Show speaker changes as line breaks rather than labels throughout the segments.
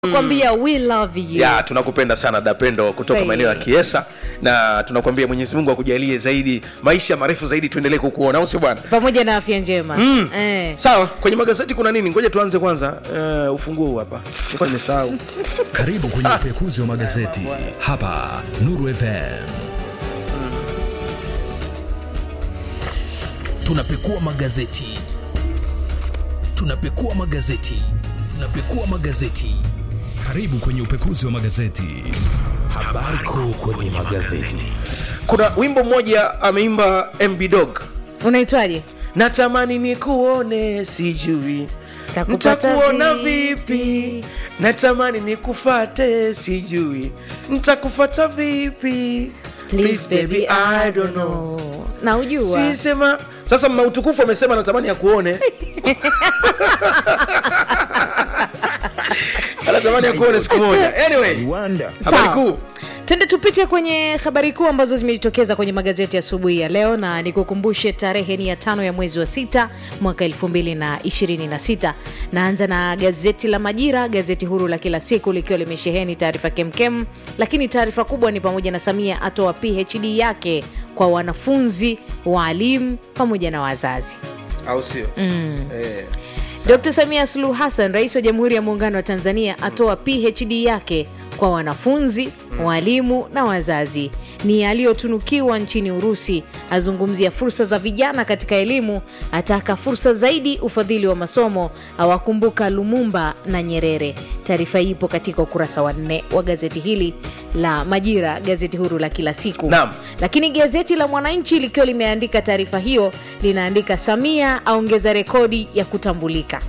kwambia we love you
ya tunakupenda sana dapendo kutoka
Say.
maeneo ya kiesa na tunakuambia mwenyezi mungu akujalie zaidi maisha marefu zaidi tuendelee kukuona au sio bwana
pamoja na afya njema
Mm.
eh.
sawa kwenye magazeti kuna nini ngoja tuanze kwanza uh, ufunguo huu hapa nilikuwa nimesahau
Karibu kwenye upekuzi wa magazeti hapa Nuru FM. Tunapekua magazeti, tunapekua magazeti, tunapekua magazeti. Karibu kwenye upekuzi wa magazeti.
Habari kuu kwenye magazeti.
kuna wimbo mmoja ameimba mb dog
unaitwaje
natamani nikuone sijui
Takupata
ntakuona
vipi?
vipi natamani nikufate sijui ntakufata vipi
Please, baby, I don't know. na ujua
sisema sasa mma utukufu amesema natamani akuone anatamani akuone siku moja anyway
Rwanda.
habari
Sawa.
kuu
twende tupite kwenye habari kuu ambazo zimejitokeza kwenye magazeti asubuhi ya leo na nikukumbushe tarehe ni ya tano ya mwezi wa sita mwaka 226 naanza na gazeti la majira gazeti huru la kila siku likiwa limesheheni taarifa kemkem lakini taarifa kubwa ni pamoja na samia atoa phd yake kwa wanafunzi waalimu pamoja na wazazi
au sio mm. eh.
Dr. Samia Suluhu Hassan, rais wa Jamhuri ya Muungano wa Tanzania, atoa PhD yake kwa wanafunzi, walimu na wazazi. Ni aliyotunukiwa nchini Urusi. Azungumzia fursa za vijana katika elimu, ataka fursa zaidi ufadhili wa masomo, awakumbuka Lumumba na Nyerere. Taarifa hii ipo katika ukurasa wa nne wa gazeti hili la Majira, gazeti huru la kila siku.
Naam.
Lakini gazeti la Mwananchi likiwa limeandika taarifa hiyo, linaandika Samia aongeza rekodi ya kutambulika.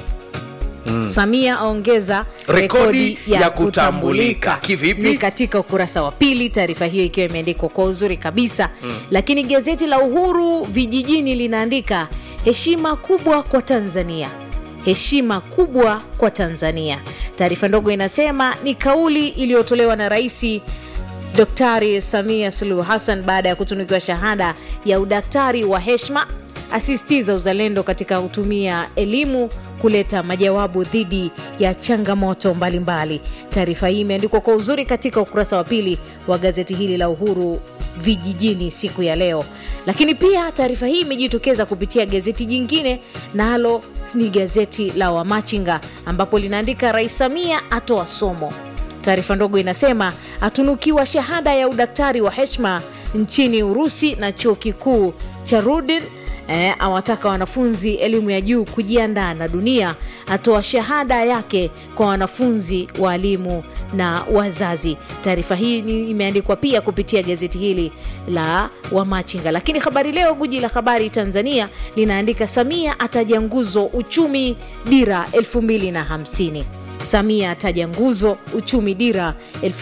Samia aongeza
Rekodi ya kutambulika. Kivipi?
Ni katika ukurasa wa pili, taarifa hiyo ikiwa imeandikwa kwa uzuri kabisa lakini gazeti la Uhuru vijijini linaandika heshima kubwa kwa Tanzania, heshima kubwa kwa Tanzania. Taarifa ndogo inasema ni kauli iliyotolewa na Rais Daktari Samia Suluhu Hassan baada ya kutunukiwa shahada ya udaktari wa heshima, asisitiza uzalendo katika kutumia elimu kuleta majawabu dhidi ya changamoto mbalimbali. Taarifa hii imeandikwa kwa uzuri katika ukurasa wa pili wa gazeti hili la Uhuru vijijini siku ya leo. Lakini pia taarifa hii imejitokeza kupitia gazeti jingine, nalo ni gazeti la Wamachinga ambapo linaandika Rais Samia atoa somo Taarifa ndogo inasema atunukiwa shahada ya udaktari wa heshima nchini Urusi na chuo kikuu cha Rudin. Eh, awataka wanafunzi elimu ya juu kujiandaa na dunia. Atoa shahada yake kwa wanafunzi, waalimu na wazazi. Taarifa hii ni- imeandikwa pia kupitia gazeti hili la Wamachinga. Lakini Habari Leo, guji la habari Tanzania, linaandika Samia ataja nguzo uchumi dira 2050 Samia ataja nguzo uchumi dira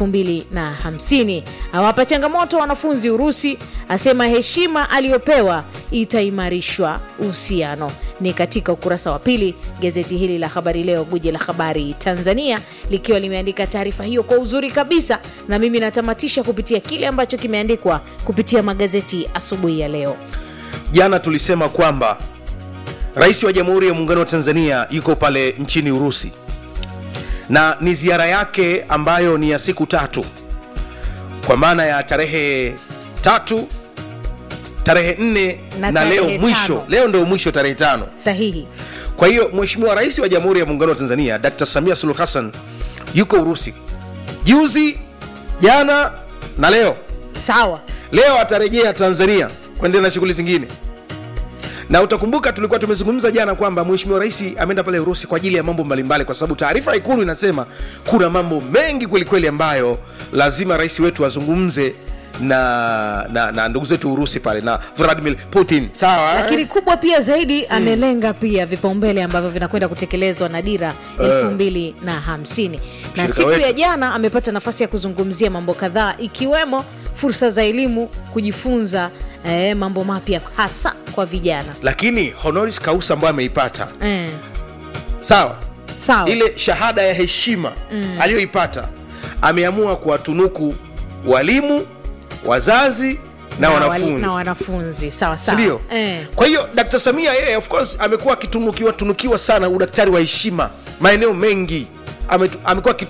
2050, awapa changamoto wanafunzi Urusi, asema heshima aliyopewa itaimarishwa uhusiano. Ni katika ukurasa wa pili gazeti hili la Habari Leo, guji la habari Tanzania, likiwa limeandika taarifa hiyo kwa uzuri kabisa, na mimi natamatisha kupitia kile ambacho kimeandikwa kupitia magazeti asubuhi ya leo.
jana tulisema kwamba rais wa jamhuri ya muungano wa tanzania yuko pale nchini urusi na ni ziara yake ambayo ni ya siku tatu kwa maana ya tarehe tatu tarehe nne
Na
na, leo
tarehe
mwisho
tano.
leo ndio mwisho tarehe tano
Sahihi.
kwa hiyo mheshimiwa rais wa jamhuri ya muungano wa tanzania dr samia suluhu hassan yuko urusi juzi jana na leo
Sawa.
leo atarejea tanzania kuendelea na shughuli zingine na utakumbuka tulikuwa tumezungumza jana kwamba mheshimiwa rais ameenda pale urusi kwa ajili ya mambo mbalimbali kwa sababu taarifa ya ikulu inasema kuna mambo mengi kwelikweli ambayo lazima rais wetu azungumze na, na, na ndugu zetu urusi pale na vladimir putin sawa eh?
lakini kubwa pia zaidi amelenga pia vipaumbele ambavyo vinakwenda kutekelezwa na dira elfu mbili na hamsini na
Mshirika
siku
wetu.
ya jana amepata nafasi ya kuzungumzia mambo kadhaa ikiwemo fursa za elimu kujifunza eh, mambo mapya hasa kwa vijana
lakini honoris causa ambayo ameipata
eh,
sawa
sawa
ile shahada ya heshima mm. aliyoipata ameamua kuwatunuku walimu wazazi na,
wali-
wanafunzi
na wanafunzi sawa sawa
sindio
eh.
kwa hiyo dkt samia yeye of course amekuwa akitunukiwa tunukiwa sana udaktari wa heshima maeneo mengi ametu- amekuwa